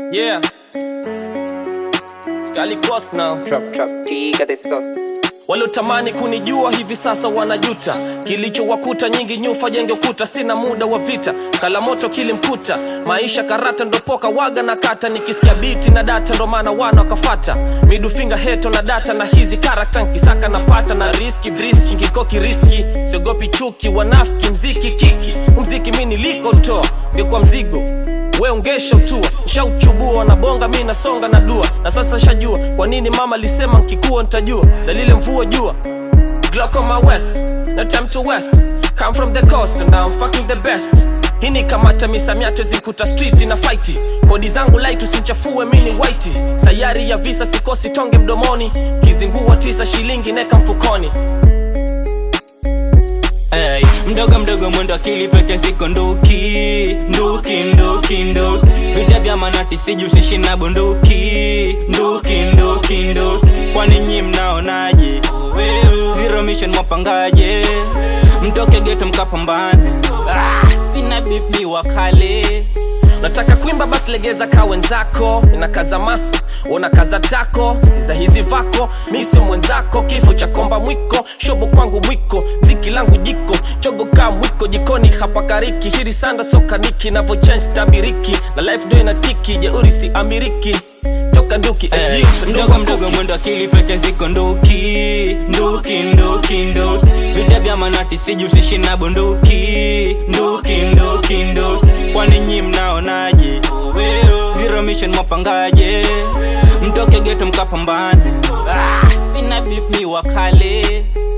Yeah. Skali Coast now. Trap, trap, piga the sauce. waliotamani kunijua hivi sasa wanajuta kilichowakuta nyingi nyufa jenge ukuta sina muda wa vita kalamoto kilimkuta maisha karata ndopoka waga na kata nikisikia biti na data ndo maana wana wakafata midufinga heto na data na hizi karakta nkisaka napata na riski briski ngikoki riski siogopi chuki wanafiki mziki kiki umziki mi nilikotoa ngekuwa mzigo we ungesha utua shauchubua na bonga mi nasonga na dua na sasa shajua kwa nini mama lisema nkikuwa ntajua dalile mvua jua Glock on my west, no time to west Come from the coast and I'm fucking the best hii ni kamata misamiato zikuta street na fighti kodi zangu light usinchafue mini white sayari ya visa sikosi tonge mdomoni kizingua tisa shilingi neka mfukoni Hey, mdogo mdogo mwendo akili peke ziko nduki nduki nduki nduki vita vya manati sijihusishi na bunduki nduki nduki nduki kwani nyi mnaonaje zero mission mwapangaje mtoke geto mkapambane ah, sina beef mi wakale nataka kuimba basi legeza ka wenzako inakaza maso una kaza tako sikiza hizi vako mi sio mwenzako kifo cha komba mwiko shobo kwangu mwiko ziki langu jiko chogo kaa mwiko jikoni hapa kariki hiri sanda sokaniki navochange tabiriki na life ndo inatiki jeuri si amiriki toka nduki Hey, SG, mdogo ndugu mdogo kuki. mwendo akili peke ziko nduki nduki nduki nduki vita vya manati sijihusishi na bunduki nduki nduki nduki kwani nyi mnaonaje zero mission mwapangaje mtoke geto mkapambane ah, sina beef mi wakale